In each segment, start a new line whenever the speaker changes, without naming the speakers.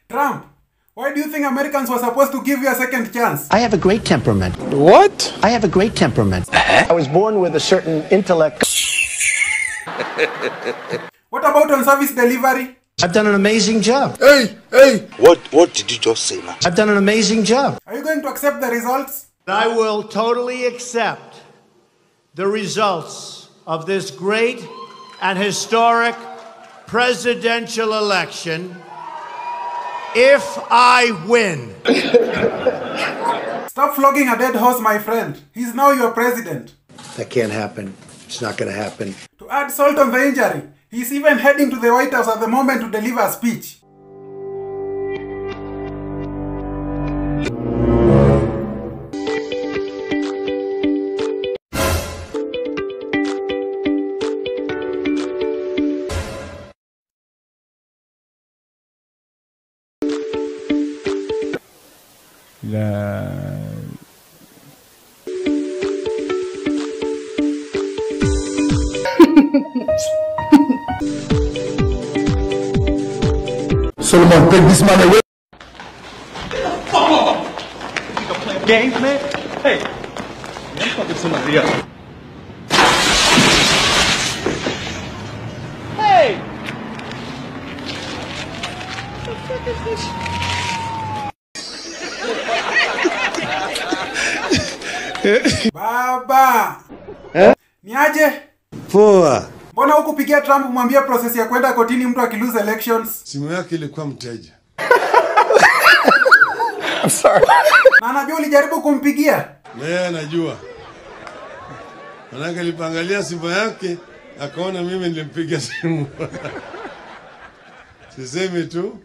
Trump, why do you think Americans were supposed to give you a second chance?
I have a great temperament.
What?
I have a great temperament.
I was born with a certain intellect.
What about on service delivery?
I've done an amazing job.
Hey, hey. What what did you just say, man?
I've done an amazing job.
Are you going to accept the results?
I will totally accept the results of this great and historic presidential election if I win.
Stop flogging a dead horse, my friend. He's now your president.
That can't happen. It's not going to happen.
To add salt on the injury, he's even heading to the White House at the moment to deliver a speech.
Solomon, take this man away.
games, man. Hey, I'm talking to somebody else. Hey!
Baba! Niaje?
Poa.
Mbona hukupigia Trump mwambie process ya kwenda kotini mtu akilose elections?
Simu yake ilikuwa mteja.
Na anajua ulijaribu kumpigia?
Na yeye anajua. Manake alipangalia simu yake akaona mimi nilimpiga simu. Sisemi tu.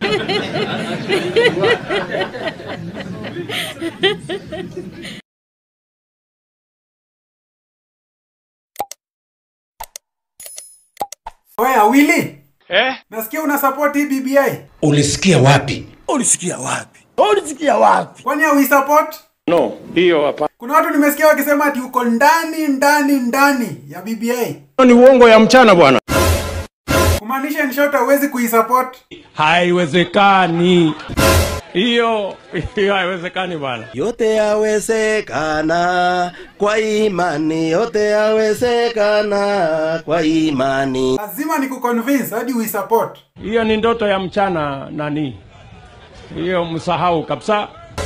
Oya, Willy!
Eh?
Nasikia una support hii BBI.
Ulisikia wapi?
Ulisikia wapi? Ulisikia wapi?
Kwani haui support?
No, hiyo hapa.
Kuna watu nimesikia wakisema ati uko ndani ndani ndani ya BBI.
Ni uongo ya mchana bwana.
Kumaanisha in short hauwezi kuisupport.
Haiwezekani. Hiyo hiyo haiwezekani bwana.
Yote yawezekana kwa imani, yote yawezekana kwa imani.
Lazima nikuconvince hadi uisupport.
Hiyo ni ndoto ya mchana nani? Hiyo msahau kabisa.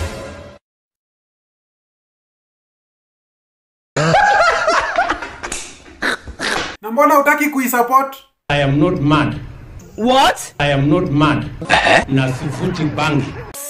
Na mbona hutaki kuisupport?
I am not mad. What? I am not mad. Na sifuti bangi.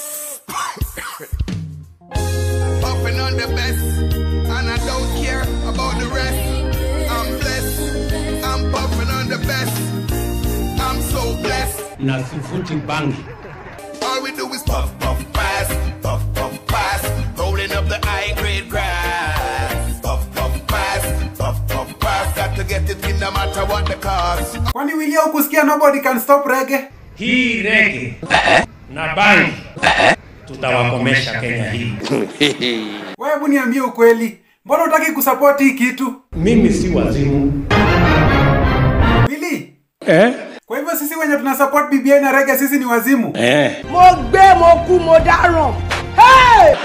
Puffing on the best, and I don't care about the rest. I'm blessed, I'm puffing on the best. I'm so blessed.
Na sifuti bangi.
All we do is puff, puff, pass, puff, puff, pass, rolling up the high grade grass. Puff, puff, pass, puff, puff, pass. Got to get it in no matter what the cost.
Kwani Willy hukusikia nobody can stop reggae?
Hii rege na bangi tutawakomesha Kenya hii.
Wewe hebu niambie ukweli. Mbona hutaki kusupport hii kitu?
Mimi si wazimu.
Willy,
Eh?
kwa hivyo sisi wenye tuna support BBI na reggae sisi ni wazimu.
Eh.
mo gbé mo kú mo dáràn. Hey!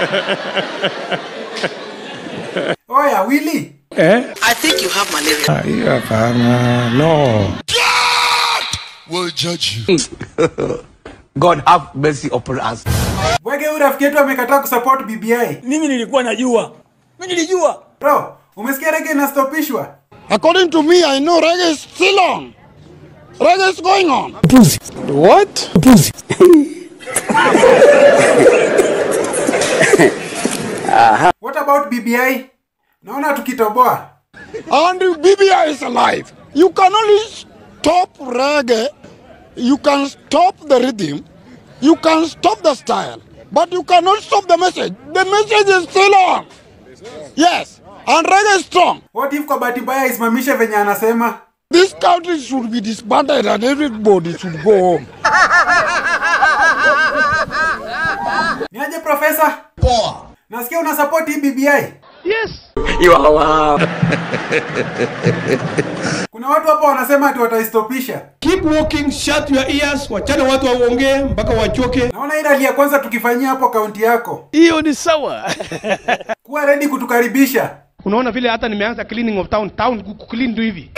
Oya, Willy.
Eh?
I think you have malaria.
Hiyo hapana. No.
We'll judge you.
God have mercy upon us.
Wege huyu rafiki yetu amekataa kusupport BBI.
Mimi nilikuwa najua. Mimi nilijua.
Bro, umesikia reggae inastopishwa?
According to me, I know reggae is still on. Reggae is going on.
What?
What about BBI? Naona tukitoboa.
And BBI is alive. You can only stop reggae. You can stop the rhythm. You can stop the style. But you cannot stop the message. The message is still on. Yes. And reggae is strong.
What if kwa bahati mbaya isimamishe venye anasema?
This country should be disbanded and everybody should go home.
Niaje profesa? Poa. Nasikia una support hii BBI?
Yes.
Kuna watu hapa wanasema ati wataistopisha.
Keep walking, shut your ears, wachana watu waongee mpaka wachoke.
Naona hii rally ya kwanza tukifanyia hapo kaunti yako.
Hiyo ni sawa.
Kuwa ready kutukaribisha.
Unaona vile hata nimeanza cleaning of town, town kuclean tu hivi.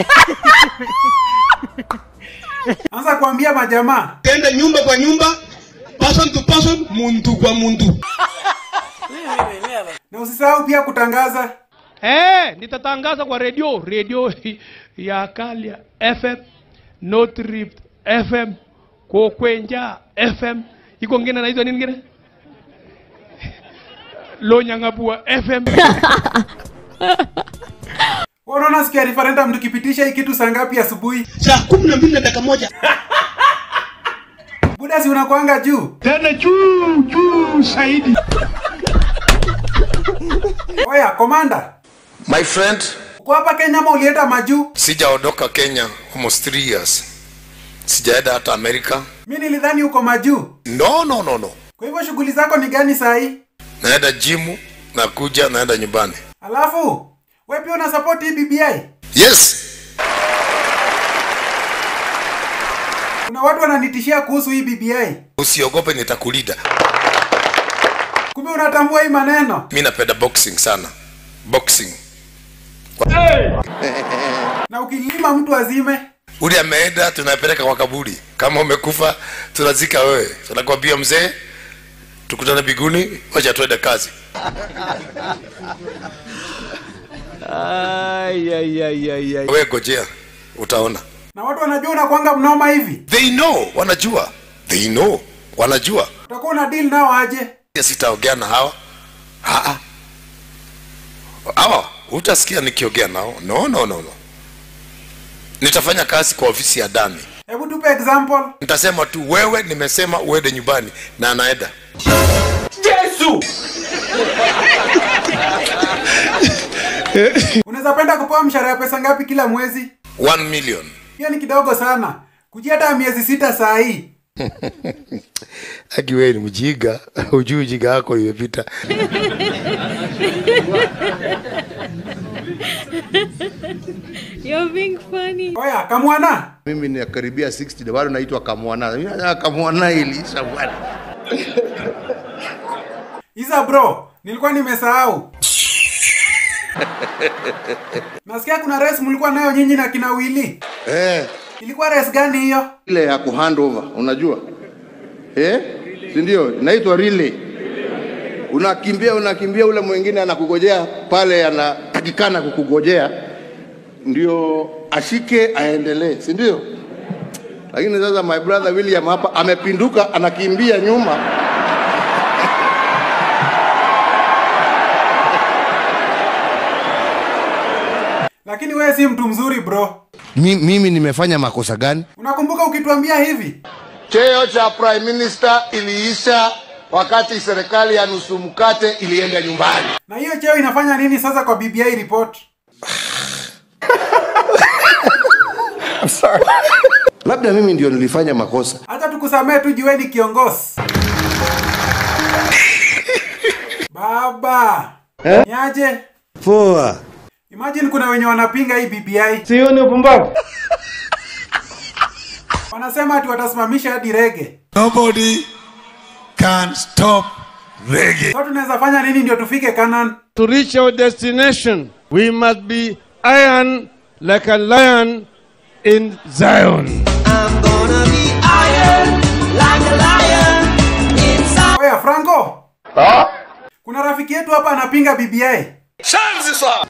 Anza kuambia majamaa.
Tenda nyumba kwa nyumba, person to person, muntu kwa muntu.
Na usisahau pia kutangaza.
Eh, nitatangaza kwa redio, redio ya Kalia FM, North Rift FM, Kokwenja FM, iko ngine na hizo nini ngine? Lonyang'abua FM.
Wewe unaona siku ya referendum tukipitisha hii kitu saa ngapi asubuhi?
Saa kumi na mbili na dakika moja.
Buda si unakuanga juu.
Tena juu juu zaidi.
Oya, komanda.
My friend,
Uko hapa Kenya ama ulienda majuu?
sijaondoka Kenya almost three years. Sijaenda hata Amerika.
Mi nilidhani uko majuu.
No, no, no, no.
Kwa hivyo shughuli zako ni gani saa hii?
Naenda jimu, nakuja, naenda nyumbani.
Alafu we pia una support hii BBI?
Yes,
Kuna watu wananitishia kuhusu hii BBI.
usiogope, nitakulinda.
Kumbe unatambua hii maneno.
Mi napenda boxing sana, boxing.
Na ukilima mtu azime.
Ule ameenda, tunapeleka kwa kaburi. Kama umekufa, tunazika wewe. Tunakwambia mzee, tukutane biguni, wacha tuende kazi. Wewe gojea, utaona.
Na watu wanajua unakwanga mnoma hivi.
They know, wanajua. They know, wanajua.
Utakuwa una deal nao aje?
Sitaongea na hawa. Haa. Hawa utasikia nikiongea nao. No, no, no, no. Nitafanya kazi kwa ofisi ya Dami.
Hebu tupe example.
Nitasema tu wewe, nimesema uende nyumbani na anaenda.
Unaweza penda kupewa mshahara ya pesa ngapi kila mwezi?
1 million.
Hiyo ni kidogo sana. Kujia hata miezi sita saa hii.
Aki wewe ni mjinga, hujui ujinga wako imepita.
You're being funny.
Oya, kamwana.
mimi nakaribia 60 na bado naitwa kamwana Mimi nataka kamwana ilisha bwana
Isa bro, nilikuwa nimesahau. Nasikia kuna race mlikuwa nayo nyinyi na kina Willy.
eh
Ilikuwa race gani hiyo?
ile ya kuhandover unajua eh si ndio inaitwa relay unakimbia unakimbia ule mwingine anakugojea pale anatakikana kukugojea ndio ashike aendelee si ndio lakini sasa my brother William hapa amepinduka anakimbia nyuma
Lakini wewe si mtu mzuri bro.
Mi, mimi nimefanya makosa gani
Unakumbuka ukituambia hivi?
cheo cha prime minister iliisha wakati serikali ya nusu mkate ilienda nyumbani
Na hiyo cheo inafanya nini sasa kwa BBI report?
labda mimi ndio nilifanya makosa
Acha tukusamee tu jueni kiongozi. Baba.
Eh?
Niaje?
poa
Imagine kuna wenye wanapinga hii BBI.
Sio ni upumbavu.
Wanasema ati watasimamisha hadi rege.
Nobody can stop reggae.
Sasa tunaweza fanya nini ndio tufike Canaan?
To reach our destination, we must be iron like a lion in Zion.
Oya Franco. Kuna rafiki yetu hapa anapinga BBI.
Shanzi sa.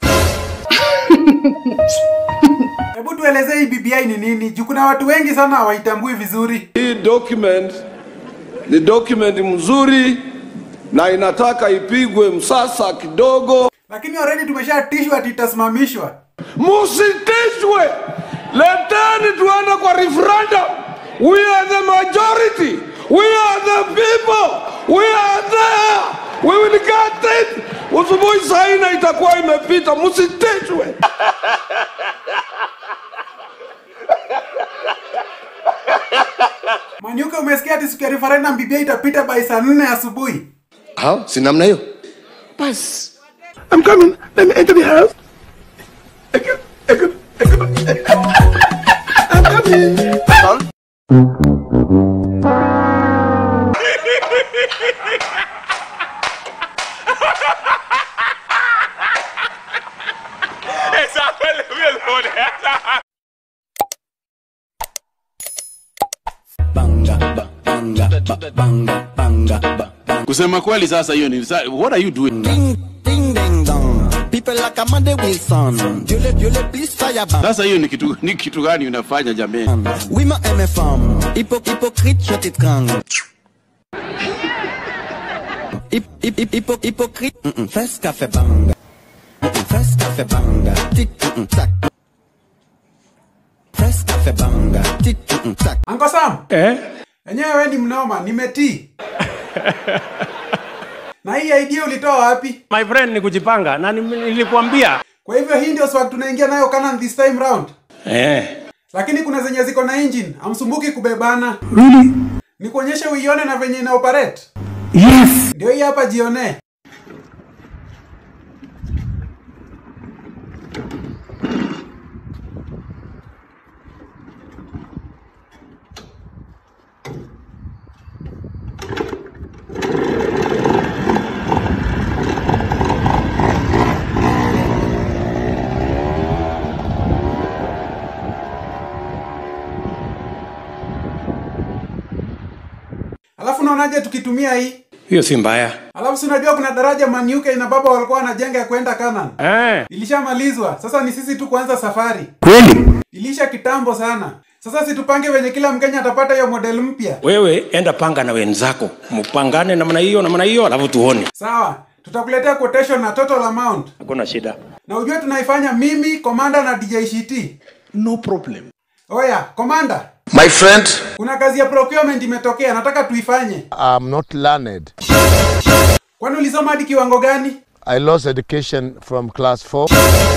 Hebu tuelezee hii BBI ni nini? Juu kuna watu wengi sana hawaitambui vizuri.
Hii document ni document mzuri na inataka ipigwe msasa kidogo.
Lakini already tumeshatishwa ati itasimamishwa.
Musitishwe, leteni tuende kwa referendum. We are the majority, we are the people, we are there, we will get it. Usubuhi saa nne itakuwa imepita, musitishwe.
Manyuka, umesikia ati siku ya referendum BBI itapita by saa nne asubuhi?
hao si namna hiyo basi
I'm coming. Let me enter the house. I can, I can, I can. I'm coming.
kusema kweli sasa hiyo ni sa- what are you doing
Ding ding dong. People like Amanda Wilson. Dieu le, Dieu le, please fire bang.
sasa hiyo ni kitu, ni kitu gani unafanya jameni
Oui, ma MFM. Hypo, hypocrite, je t'étrangle. Hip, hip, hip, hypo, hypocrite. Mm -mm. Fais ce qu'a fait bang. Mm -mm. Fais ce qu'a fait bang. Tic, mm -mm. Tac. Fais ce qu'a fait bang. Tic, mm -mm. Tac.
Uncle Sam. Eh? Enyewe wewe ni mnoma, nimetii. na hii idea ulitoa wapi?
My friend ni kujipanga na ni- nilikwambia.
Kwa hivyo hii ndio swag tunaingia nayo Canaan this time round.
Eh.
Lakini kuna zenye ziko na engine, amsumbuki kubebana.
Really?
Nikuonyeshe uione na venye ina operate.
Yes.
Ndio hii hapa jione. Alafu unaonaje tukitumia hii?
Hiyo si mbaya.
Alafu si unajua kuna daraja Maniuke na baba walikuwa wanajenga ya kwenda Canaan.
Eh.
Ilishamalizwa. Sasa ni sisi tu kuanza safari.
Kweli?
Ilisha kitambo sana. Sasa situpange venye kila Mkenya atapata hiyo model mpya.
Wewe enda panga na wenzako, mpangane namna hiyo namna hiyo, alafu tuone.
Sawa. Tutakuletea quotation na total amount.
Hakuna shida.
Na ujue tunaifanya mimi, Komanda na DJ Shiti.
no problem
Oya, Komanda,
My friend,
kuna kazi ya procurement imetokea, nataka tuifanye.
I'm not learned.
Kwani ulisoma hadi kiwango gani?
I lost education from class 4.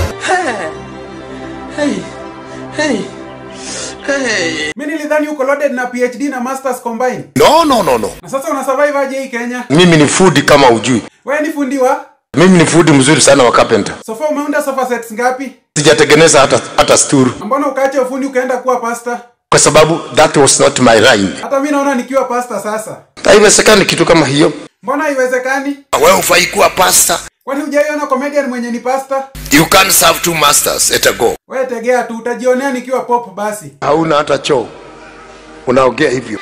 Hey. Hey. Hey. Mimi nilidhani uko loaded na PhD na masters combined.
no no no no
Na sasa una survive aje hii Kenya?
mimi ni fudi kama ujui
Wewe ni fundi wa?
mimi ni fudi mzuri sana wa carpenter
Sofa umeunda sofa sets ngapi?
sijatengeneza hata, hata sturu
Mbona ukaacha ufundi ukaenda kuwa pasta?
kwa sababu that was not my line
Hata mimi naona nikiwa pasta sasa.
haiwezekani kitu kama hiyo
Mbona haiwezekani?
wewe ufai kuwa pasta
Kwani hujaiona comedian mwenye ni pasta?
you can't serve two masters at a go
Wewe tegea tu utajionea nikiwa pop basi.
hauna hata choo unaongea hivyo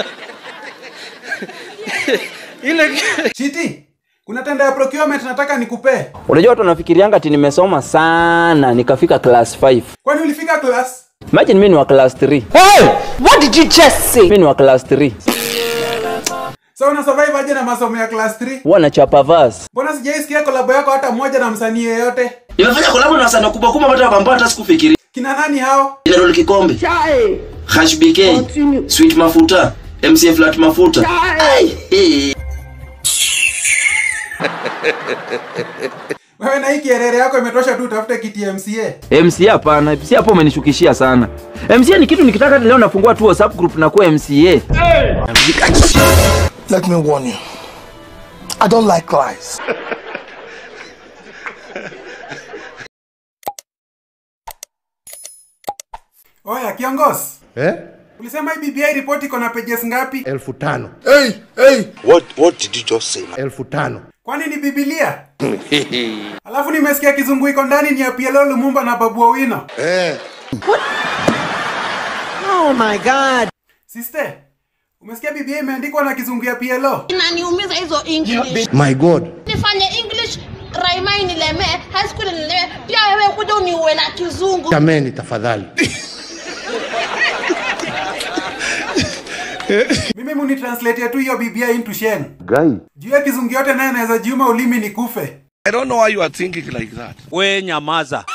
Ile Chiti, kuna tenda ya procurement nataka nikupee.
Unajua watu wanafikirianga ati nimesoma sana nikafika class 5.
Kwani ulifika class?
Imagine mimi ni wa class 3.
Hey! What did you just say?
Mimi ni wa class 3.
So una survive aje na masomo ya class 3?
Huwa nachapa verse.
Mbona sijaisikia kolabo yako hata moja na msanii yeyote?
Nimefanya kolabo na wasanii kubwa kubwa hata ambao hata sikufikiria.
Kina nani hao?
General Kikombe, Hash BK, Sweet Mafuta, MC Flat Mafuta. Ai, hey.
Wewe na hii kierere yako imetosha tu utafute kiti ya MCA.
MCA hapana, MCA hapo umenishukishia sana. MCA ni kitu nikitaka hata leo nafungua tu WhatsApp group na kuwa MCA.
Let me warn you. I don't like lies.
Oya, kiongozi.
Eh?
Ulisema hii BBI report iko na pages ngapi?
Elfu tano. Hey, hey. What, what did you just say? Elfu tano.
Kwani ni Biblia? Alafu nimesikia kizungu iko ndani ni ya PLO Lumumba na Babu Owino.
Eh.
Oh my god.
Sister, umesikia BBI imeandikwa na kizungu ya PLO?
inaniumiza hizo english
My God.
nifanye english raima inilemee high school inilemee pia wewe kuja uniue na kizungu
Jameni tafadhali.
Mimi muni translate tu hiyo BBI into Shen.
Guy.
Juu ya kizungu yote naye naweza jiuma ulimi nikufe.
I don't know why you are thinking like that.
We nyamaza.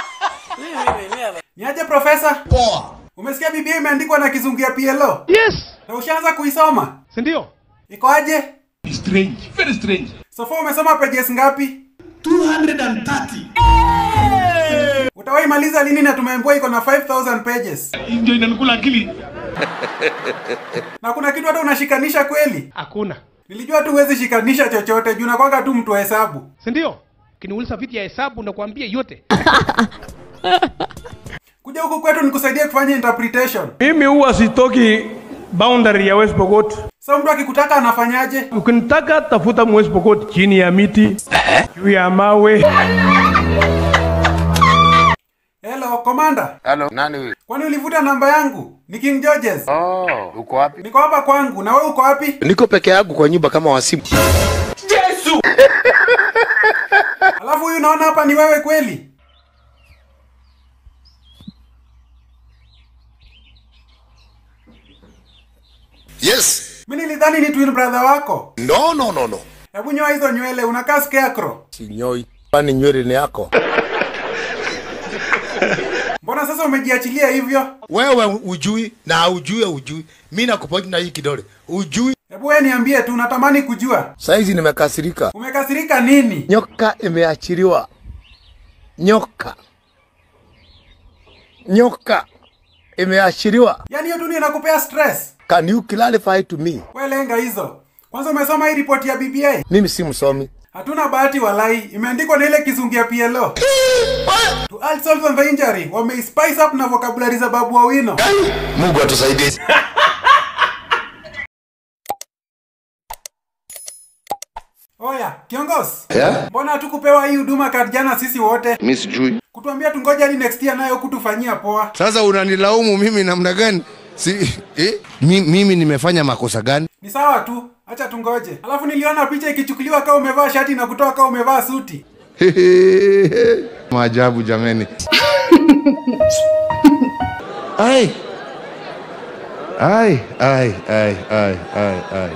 Niaje profesa? Poa. Umesikia BBI imeandikwa na kizungu ya PLO?
Yes.
Na ushaanza kuisoma?
Si ndio?
Iko aje?
Strange, very strange.
So far umesoma pages ngapi?
230.
Utawahi maliza lini na tumeambiwa iko na 5000 pages?
Ndio inanikula akili.
Na kuna kitu hata unashikanisha kweli?
Hakuna.
Nilijua tu huwezi shikanisha chochote juu nakwanga tu mtu wa hesabu.
Si ndio? Ukiniuliza vitu ya hesabu nakwambia yote.
Kuja huku kwetu nikusaidie kufanya interpretation.
Mimi huwa sitoki boundary ya West Pokot.
So mtu akikutaka anafanyaje?
Ukinitaka tafuta West Pokot chini ya miti, juu ya mawe.
Hello, komanda.
Halo, nani huyu?
Kwani ulivuta namba yangu? Ni King Georges.
Oh, uko wapi?
Niko hapa kwangu, na wewe uko wapi?
Niko peke yangu kwa nyumba kama wasimu.
Yesu! Alafu huyu naona hapa ni wewe kweli?
Yes.
Mimi nilidhani ni twin brother wako.
No, no, no, no.
Hebu nyoa hizo nywele, unakaa scarecrow.
Sinyoi. Kwani nywele ni yako?
Mbona sasa umejiachilia hivyo?
Wewe ujui na ujui ujui. Mimi nakupoji na hii kidole. Ujui.
Hebu wewe niambie tu, natamani kujua.
Saizi nimekasirika.
Umekasirika nini?
Nyoka imeachiliwa. Nyoka. Nyoka imeachiliwa.
Yaani hiyo tu ndio inakupea stress.
Can you clarify to me?
Wewe lenga hizo. Kwanza umesoma hii ripoti ya BBI?
Mimi si msomi.
Hatuna bahati walai, imeandikwa na ile kizungu ya PLO. to add salt on the injury, wame spice up na vocabulary za Babu Owino.
Mungu atusaidie.
Oya, kiongozi.
Yeah?
Mbona hatukupewa hii huduma card jana sisi wote?
Mimi sijui.
Kutuambia tungoje hadi next year nayo kutufanyia poa.
Sasa unanilaumu mimi namna gani? Si, eh? Mi, mimi nimefanya makosa gani?
Ni sawa tu, acha tungoje. Alafu niliona picha ikichukuliwa kama umevaa shati na kutoa kama umevaa suti.
Maajabu jameni. ai. Ai, ai, ai, ai, ai, ai.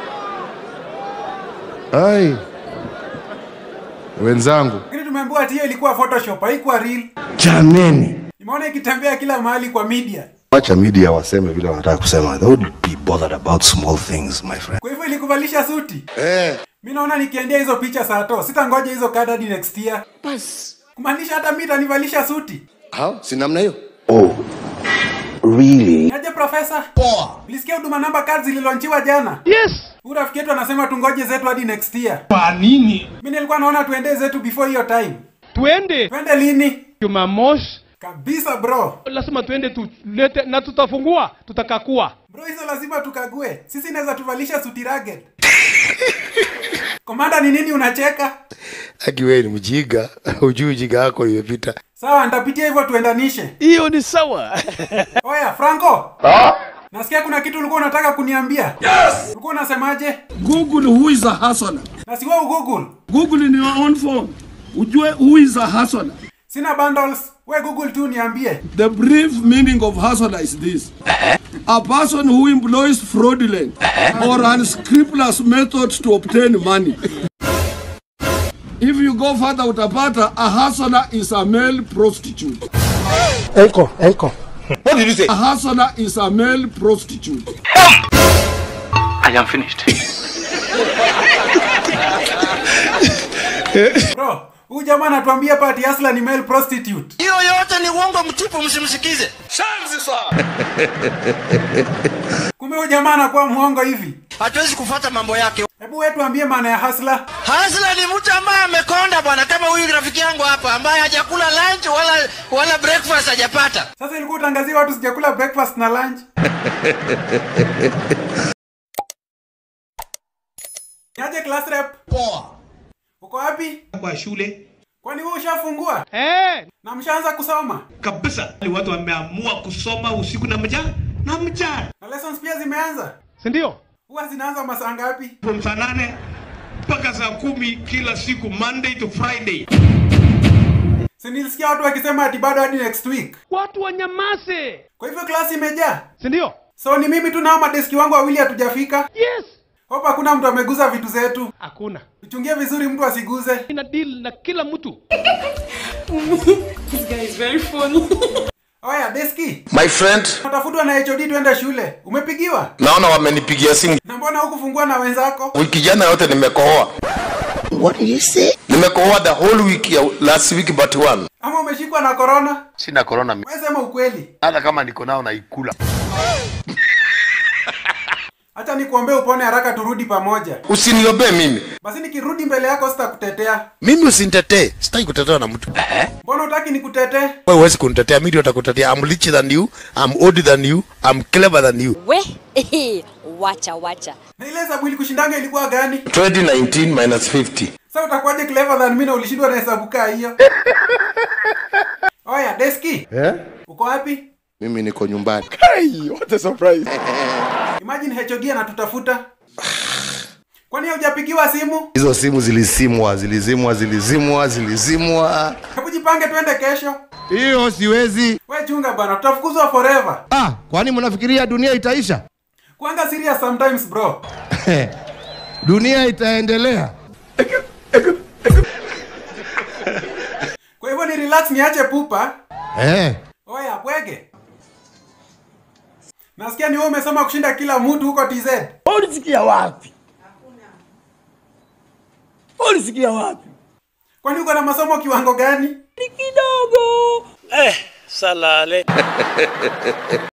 Ai. Wenzangu.
Lakini tumeambiwa ati hiyo ilikuwa photoshop, haikuwa real.
Jameni.
Nimeona ikitembea kila mahali kwa media.
Wacha media waseme vile wanataka kusema. They would be bothered about small things, my friend.
Kwa hivyo ilikuvalisha suti.
Eh.
Mimi naona nikiendea hizo picha saa to, sitangoja hizo card hadi next year.
Bas.
Kumaanisha hata mimi itanivalisha suti.
Hao, si namna hiyo.
Oh. Really?
Niaje profesa? Poa. Ulisikia huduma namba cards zililonchiwa jana?
Yes.
Huyu rafiki yetu anasema tungoje zetu hadi next year.
Kwa nini?
Mimi nilikuwa naona tuende zetu before hiyo time.
Tuende.
Twende lini?
Jumamosi.
Kabisa bro.
Lazima tuende tulete na tutafungua, tutakakua.
Bro, hizo lazima tukague. Sisi inaweza tuvalisha suti ragged. Komanda, ni nini unacheka?
Aki wewe ni mjinga. Ujui ujinga wako imepita.
Sawa, nitapitia hivyo tuendanishe.
Hiyo ni sawa.
Oya, Franco. Nasikia kuna kitu ulikuwa unataka kuniambia.
Yes!
Ulikuwa unasemaje?
Google who is a hustler.
Na si wewe Google.
Google in your own phone. Ujue who is a hustler.
Sina bundles. We Google tu niambie.
The brief meaning of hustler is this. A person who employs fraudulent or unscrupulous methods to obtain money. If you go further utapata a hustler is a male prostitute.
Echo, echo.
What did you say? A hustler is a male prostitute.
I am finished.
Bro, huyu jamaa anatuambia Pati Asla ni male prostitute.
Hiyo yote ni uongo mtupu, msimsikize.
Shanzi sana.
Kumbe huyu jamaa anakuwa mwongo hivi.
Hatuwezi kufuata mambo yake.
Hebu wewe tuambie maana ya hasla.
Hasla ni mtu ambaye amekonda bwana, kama huyu rafiki yangu hapa ambaye hajakula lunch wala wala breakfast hajapata.
Sasa ilikuwa utangazia watu sijakula breakfast na lunch. Niaje class rep?
Poa.
Uko wapi?
Kwa shule.
Kwani wewe ushafungua?
Eh.
Na mshaanza kusoma?
Kabisa. Ni watu wameamua kusoma usiku na mchana na mchana.
Na lessons pia zimeanza?
Si ndio?
Huwa zinaanza masaa ngapi?
From saa nane mpaka saa kumi kila siku Monday to Friday.
Si nilisikia watu wakisema ati bado hadi next week.
Watu wanyamaze.
Kwa hivyo klasi imejaa?
Si ndio?
So ni mimi tu na hao madeski wangu wawili hatujafika?
Yes.
Hope hakuna mtu ameguza vitu zetu.
Hakuna.
Tuchungie vizuri mtu asiguze.
Ina deal na kila mtu.
This guy is very funny.
Oya, deski.
My friend,
Natafutwa na HOD twende shule. Umepigiwa?
naona wamenipigia simu.
Na mbona hukufungua na wenzako?
Wiki jana yote nimekohoa.
What did you say?
Nimekohoa the whole week ya last week but one.
Ama umeshikwa na corona?
Sina corona. mimi.
Wewe sema ukweli.
Hata kama niko nao naikula.
Acha nikuombee upone haraka turudi pamoja.
Usiniombee mimi.
Basi nikirudi mbele yako sitakutetea.
Mimi usinitetee. Sitaki kutetewa na mtu.
Mbona utaki nikutetee?
Wewe huwezi kunitetea, mimi ndio nitakutetea. I'm richer than you, I'm older than you, I'm clever than you.
We, wacha wacha.
Na ile hesabu ilikushindanga ilikuwa gani?
2019 minus 50.
Sasa utakuwaje clever than mimi na ulishindwa na hesabu kaa hiyo? Oya, Deski,
Eh?
uko wapi?
Mimi niko nyumbani.
Hey, what a surprise.
Imagine HOD anatutafuta. Kwani hujapigiwa simu?
Hizo simu zilizimwa, zilizimwa, zilizimwa, zilizimwa.
Hebu jipange twende kesho.
Hiyo siwezi.
We chunga bana, tutafukuzwa forever.
Ah, kwani mnafikiria dunia itaisha?
Kuanga serious sometimes bro.
dunia itaendelea.
Kwa hivyo ni relax niache pupa.
Eh.
Oya, bwege. Nasikia ni wewe umesoma kushinda kila mtu huko TZ.
Ulisikia wapi? Ulisikia wapi?
Kwani uko na masomo kiwango gani?
Ni kidogo.
Eh, salale.